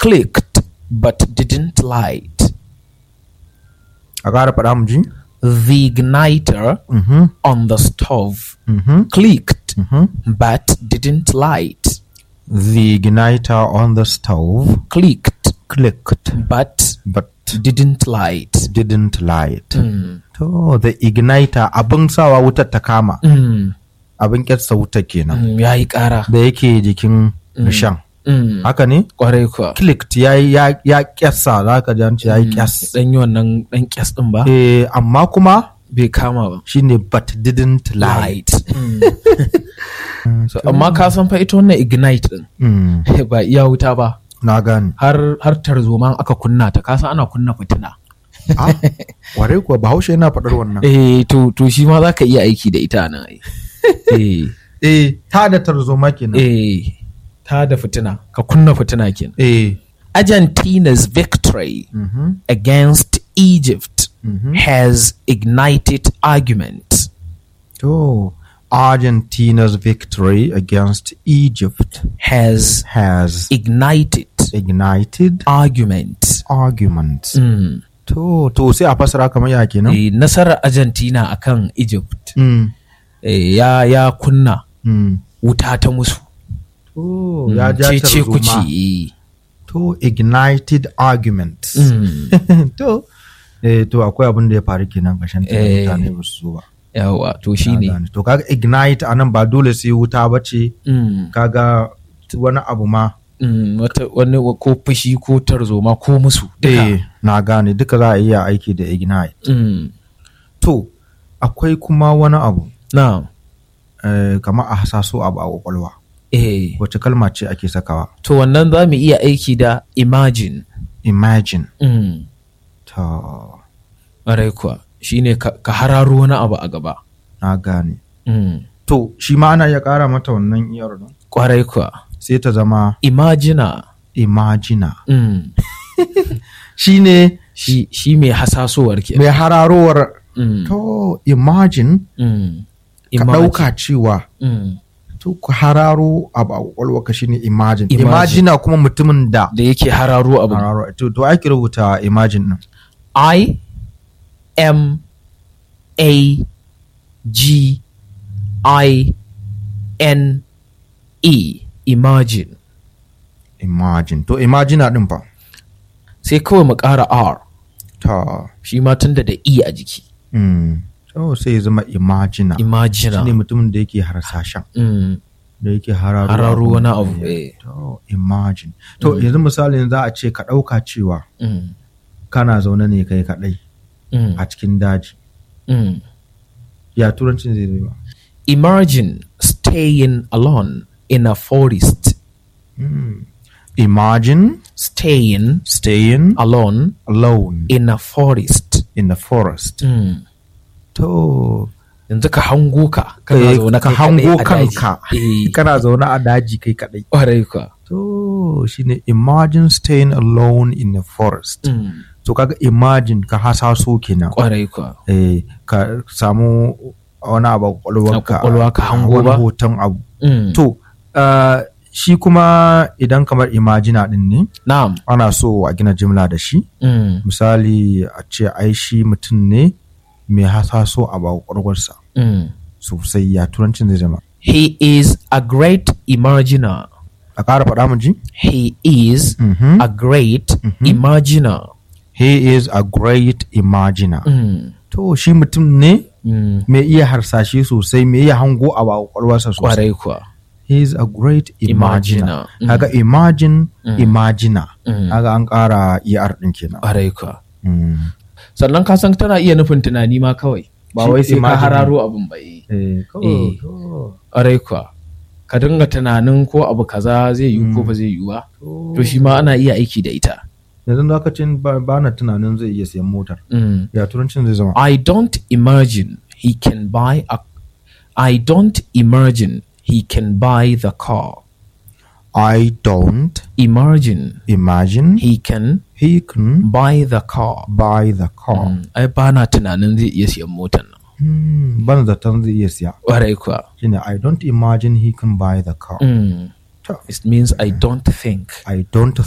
clicked but didn't light. a ƙara faɗa mu ji The igniter Mhm, on the stove mhm, clicked mhm. but didn't light. the igniter on the stove Clicked clicked but but didn't light. didn't light Mm. to the igniter abin sawa wutar ta kama Mm. abin kyatsa wuta kenan Mm. Ya yi ƙara. da yake jikin rishan Mm. haka ne Ƙwarai kuwa. clicked ya ya ya kyasa za ka ji an ce ya yi kyas Dan yi wannan ɗan kyas ɗin ba? eh amma kuma Bai kama ba. shine but didn't light So, amma ka san fa ita wannan ignite ɗin Mm, ba iya wuta ba. na gane Har har tarzoma aka kunna ta ka san ana kunna fitina. ah ware kuwa bahaushe yana faɗar wannan Eh to to shi ma za ka iya aiki da ita nan ai. Eh eh ta da tarzoma kenan eh ta da fitina ka kunna fitina kenan. eh Argentina's victory mhm, against Egypt mhm. has ignited argument. to Argentina's victory against Egypt Has has ignited ignited argument. arguments Mm. to to sai a fasara kamar ya kenan Eh, nasarar Argentina akan Egypt mm, eh, ya ya kunna mm. wuta ta musu. to ya ja Cece tarzoma kuci. to ignited arguments Mm. to eh to akwai abin da ya faru kenan kashin Eh. mutane ba su zo ba Yawa to Na shine. gane. to kaga ignite anan ba dole sai wuta ba ce Mm. kaga wani abu ma Mm, wata wani wa- ko fushi ko tarzoma ko musu duka. eh na gane duka za a iya aiki da ignite Mm. to akwai kuma wani abu Na. eh, kamar a hasaso abu a kwakwalwa Eh. wace kalma ce ake sakawa To wannan za mu iya aiki da imagine. imagine Mm. to Ƙwarai kuwa shine ka, ka hararo wani abu a gaba. na gane Mm. to shi ma ana iya kara mata wannan iyar no? Ƙwarai kuwa. sai ta zama Imagina. imagina Mm. shine Shi, shi mai hasasowar ke. mai hararowar Mm. to imagine Mm. ka Imagine. ɗauka cewa Mm. to ka hararo abu a kwakwalwarka shine imagine Imagine. imagina kuma mutumin da Da yake hararo abu. hararo to to ake rubuta imagine din I M A G I N E. Imagine. imagine to imagina din fa Sai kawai mu ƙara R. ta Shi ma tunda da E a jiki. mm. to sai ya zama imagina Imagina. shine mutumin da yake harsashen Mm. da yake hararo Hararo abu. wani abu. Eh. to imagine to yanzu misalin za a ce ka ɗauka cewa Mm. kana zaune ne kai kaɗai Mm. a cikin daji Mm. ya turancin zai zai ba Imagine staying alone in a forest. imagine Staying staying alone alone in a forest. in the forest Mm. to Yanzu ka hango ka. kai Kana zaune ka kai hango kaɗai a daji. kanka Eh. kana zaune a daji kai kaɗai Ƙwarai kuwa. to shine imagine staying alone in the forest Mm. to kaga imagine ka hasaso kenan Ƙwarai kuwa. eh, ka samu wani abu a kwakwalwarka A kwakwalwa ka hango wani ba? hoton abu Mm. to uh, shi kuma idan kamar imagina din ne Na'am. ana so a gina jimla da shi Mm. misali a ce ai shi mutum ne mai hasaso abu a kwakwalwarsa Mm. sosai ya turancin zai zama He is a great imaginer. a ƙara faɗa mu ji He is Mhm. a great imaginer. he is a great imaginer Mm. to shi mutum ne Mm. mai iya harsashe sosai mai iya hango abu a kwakwalwarsa sosai Ƙwarai kuwa. he is a great imaginer Imaginer. Mm. kaga imagine Mm. imaginer Mm. kaga an ƙara er din kenan Ƙwarai kuwa. Mm. Sannan ka san tana iya nufin tunani ma kawai. Ba Shi wai sai ka imagine. hararo abin ba eh. Eh, Eh. kawai, kawai. Ƙwarai kuwa. Ka dinga tunanin ko abu kaza zai yi ko ba zai yi ba. To shi ma ana iya aiki da ita. yanzu lokacin ba ba na tunanin zai iya siyan motar Mm. ya turancin zai zama I don't imagine he can buy a I don't imagine he can buy the car. I don't Imagine imagine he can he can buy the car. buy the car Mm. Ai ba na tunanin zai iya siyan motar nan. Hmm, ban zaton zai iya siya Ƙwarai kuwa. shine I don't imagine he can buy the car Mm. To, It means I don't think I don't